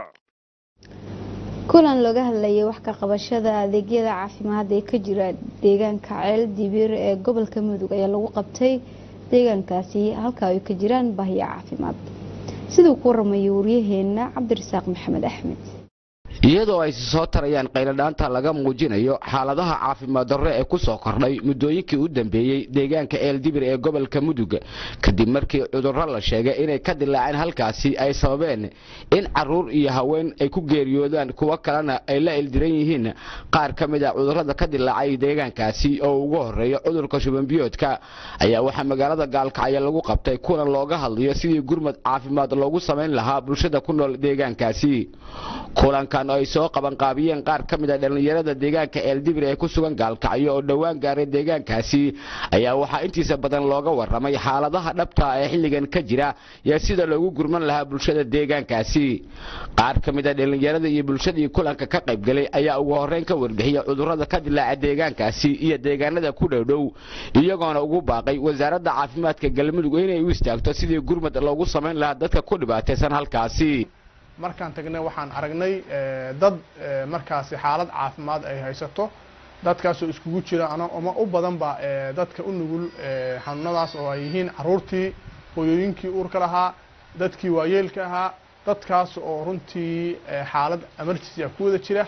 kulan looga hadlayay wax ka qabashada adeegyada caafimaad ee ka jira deegaanka ceel dibiir ee gobolka mudug ayaa lagu qabtay deegaankaasi halka ay ka jiraan baahiyo caafimaad siduu ku waramayay waryaheena cabdirasaaq maxamed axmed iyadoo ay soo tarayaan qayladhaanta laga muujinayo xaaladaha caafimaad darro ee ku soo kordhay muddooyinkii u dambeeyey deegaanka eeldibir ee gobolka mudug kadib markii cudurro la sheegay inay ka dilaaceen halkaasi ay sababeen in caruur iyo haween ay ku geeriyoodaan kuwo kalena ay la ildiran yihiin qaar ka mid a cudurrada ka dilaacay deegaankaasi oo ugu horreeya cudurka shubanbiyoodka ayaa waxaa magaalada gaalkacyo lagu qabtay kulan looga hadlayo sidii gurmad caafimaad loogu samayn lahaa bulshada ku nool deegaankaasi kulankan ay soo qabanqaabiyeen qaar ka mid a dhallinyarada deegaanka eeldibir ee ku sugan gaalkacyo oo dhowaan gaaray deegaankaasi ayaa waxaa intiisa badan looga warramay xaaladaha dhabta ee xilligan ka jira iyo sida loogu gurman lahaa bulshada deegaankaasi qaar ka mid a dhallinyarada iyo bulshadii kulanka ka qaybgalay ayaa ugu horreyn ka warbixiyay cudurrada ka dilaaca deegaankaasi iyo deegaanada ku dhowdhow iyagoona ugu baaqay wasaaradda caafimaadka galmudug inay u istaagto sidii gurmad loogu samayn lahaa dadka ku dhibaataysan halkaasi markaan tagnay waxaan aragnay dad markaasi xaalad caafimaad ay haysato dadkaasoo iskugu jira ama u badanba dadka u nugul xanuunadaas oo ay yihiin caruurtii hooyooyinkii uurka lahaa dadkii waayeelka ahaa dadkaas oo runtii xaalad emergency ah ku wada jira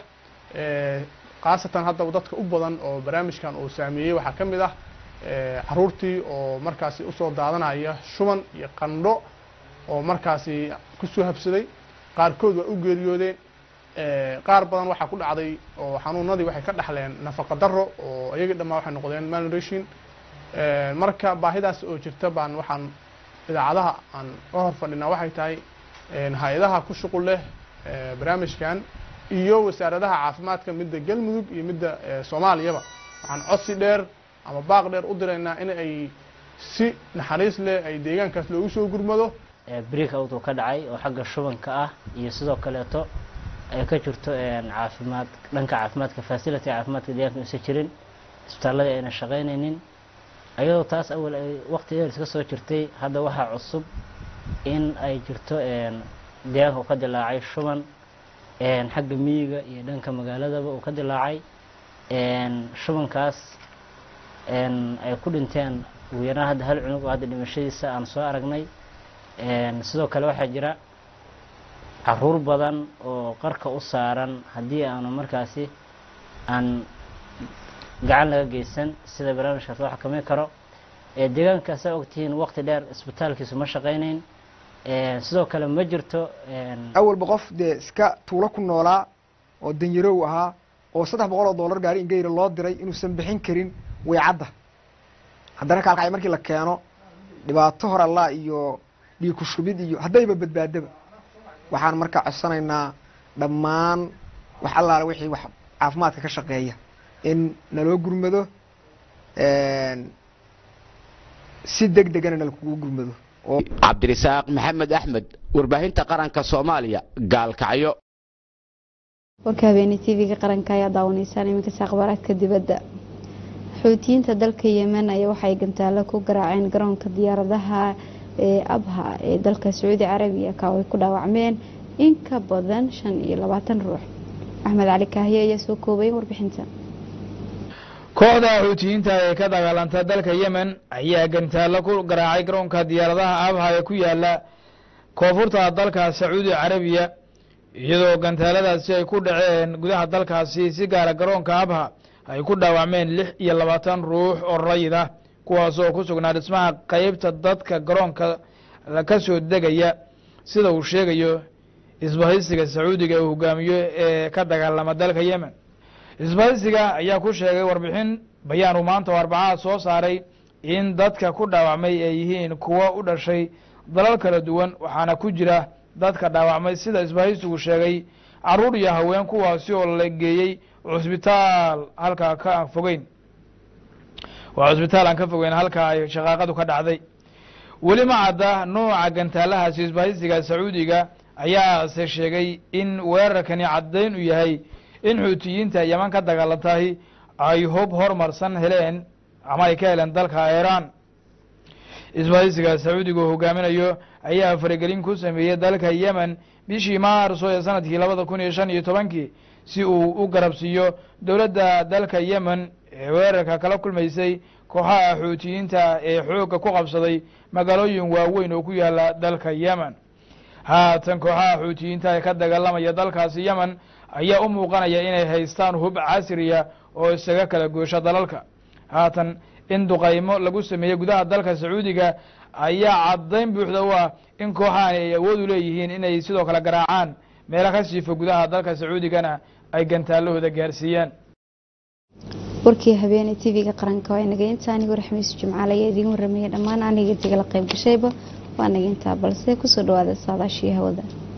khaasatan haddaba dadka u badan oo barnaamijkan uu saameeyey waxaa ka mid ah caruurtii oo markaasi usoo daadanaya shuban iyo qandho oo markaasi kusoo habsaday qaarkood waa u geeriyoodeen qaar badan waxaa ku dhacday oo xanuunadii waxay ka dhaxleen nafaqa daro oo iyagii dhammaa waxay noqdeen malnutrition marka baahidaas oo jirta baan waxaan idaacadaha aan ka hor fadhinaa waxay tahay hay-adaha ku shuqul leh barnaamijkan iyo wasaaradaha caafimaadka midda galmudug iyo midda soomaaliyaba waxaan codsi dheer ama baaq dheer u diraynaa in ay si naxariis leh ay deegaankaas loogu soo gurmado break out uu ka dhacay oo xagga shubanka ah iyo sidoo kaleeto ay ka jirto caafimaad dhanka caafimaadka facility caafimaadka deegaanka uusan jirin isbitaalladii ayna shaqaynaynin ayadoo taas awal ay waqti dheer iska soo jirtay hadda waxaa cusub in ay jirto deegaanka uu ka dilaacay shuban xagga miyiga iyo dhanka magaaladaba uu ka dilaacay shubankaas ay ku dhinteen ugu yaraan hadda hal cunug oo hadda dhimashadiisa aan soo aragnay sidoo kale waxaa jira caruur badan oo qarka u saaran haddii aanu markaasi aan gacan laga geysan sida barnaamijkaas loo xakameyn karo deegaanka saa ogtihiin waqti dheer isbitaalkiisu ma shaqaynayn sidoo kale ma jirto awalba qof dee iska tuulo ku noolaa oo danyarow ahaa oo saddex boqol oo dollar gaari ingeyra loo diray inuusan bixin karin weycadda haddana kaalkacay markii la keeno dhibaato hor allah iyo dhiig ku shubid iyo haddayba badbaadaba waxaan markaa codsanaynaa dhammaan wax allaale wixii wax caafimaadka ka shaqeeya in naloo gurmado si deg degana nalakugu gurmado cabdirisaaq maxamed axmed warbaahinta qaranka soomaaliya gaalkacyo warka habeene tv-ga qaranka ayaa daawanaysaan iminkaasi akhbaaraadka dibadda xoutiyiinta dalka yemen ayaa waxay gantaalo ku garaaceen garoonka diyaaradaha ee abha ee dalka sacuudi carabiya ka ay ku dhaawacmeen in ka badan shan iyo labaatan ruux axmed cali kaahiye ayaa soo koobay warbixinta kooxda xuutiyiinta ee ka dagaalanta dalka yemen ayaa gantaalo ku garaacay garoonka diyaaradaha abha ee ku yaala koonfurta dalka sacuudi carabiya iyadoo gantaaladaasi ay ku dhaceen gudaha dalkaasi si gaara garoonka abha ay ku dhaawacmeen lix iyo labaatan ruux oo rayid ah kuwaasoo ku sugnaa dhismaha qeybta dadka garoonka ka soo degaya sida uu sheegayo isbahaysiga sacuudiga uu hogaamiyo ee ka dagaalama dalka yemen isbahaysiga ayaa ku sheegay warbixin bayaanu maanta oo arbacaha soo saaray in dadka ku dhaawacmay ay yihiin kuwo u dhashay dalal kala duwan waxaana ku jira dadka dhaawacmay sida isbahaysigu sheegay caruur iyo haween kuwaasi oo la geeyey cusbitaal halkaa ka aan fogeyn waa cusbitaal aan ka fogeyn halka ay shaqaaqadu ka dhacday weli ma cadda nooca gantaalahaasi isbahaysiga sacuudiga ayaase sheegay in weerarkani caddayn u yahay in xuutiyiinta yeman ka dagaalantahay ay hub hormarsan heleen ama ay ka heleen dalka iiraan isbahaysiga sacuudiga uu hogaaminayo ayaa faragelin ku sameeyey dalka yemen bishii maarso ee sanadkii labada kun iyo shan iyo tobankii si uu u garabsiiyo dowladda dalka yemen ee weerarka kala kulmaysay kooxaha xuutiyiinta ee xoogga ku qabsaday magaalooyin waaweyn oo ku yaala dalka yemen haatan kooxaha xuutiyiinta ee ka dagaalamaya dalkaasi yemen ayaa u muuqanaya inay haystaan hub casriya oo isaga kala goosho dalalka haatan in duqaymo lagu sameeyey gudaha dalka sacuudiga ayaa caddayn buuxda u ah in kooxahani ay awood u leeyihiin inay sidoo kale garaacaan meelo ka siifa gudaha dalka sacuudigana ay gantaalahooda gaarsiiyaan warkii habeene tv-ga qaranka waa inaga intaa anigo raxmiisu jimcaale ayaa idiin warramaya dhammaan aniga intigala qayb gashayba waa naga intaa balse kusoo dhawaada saadaashii hawada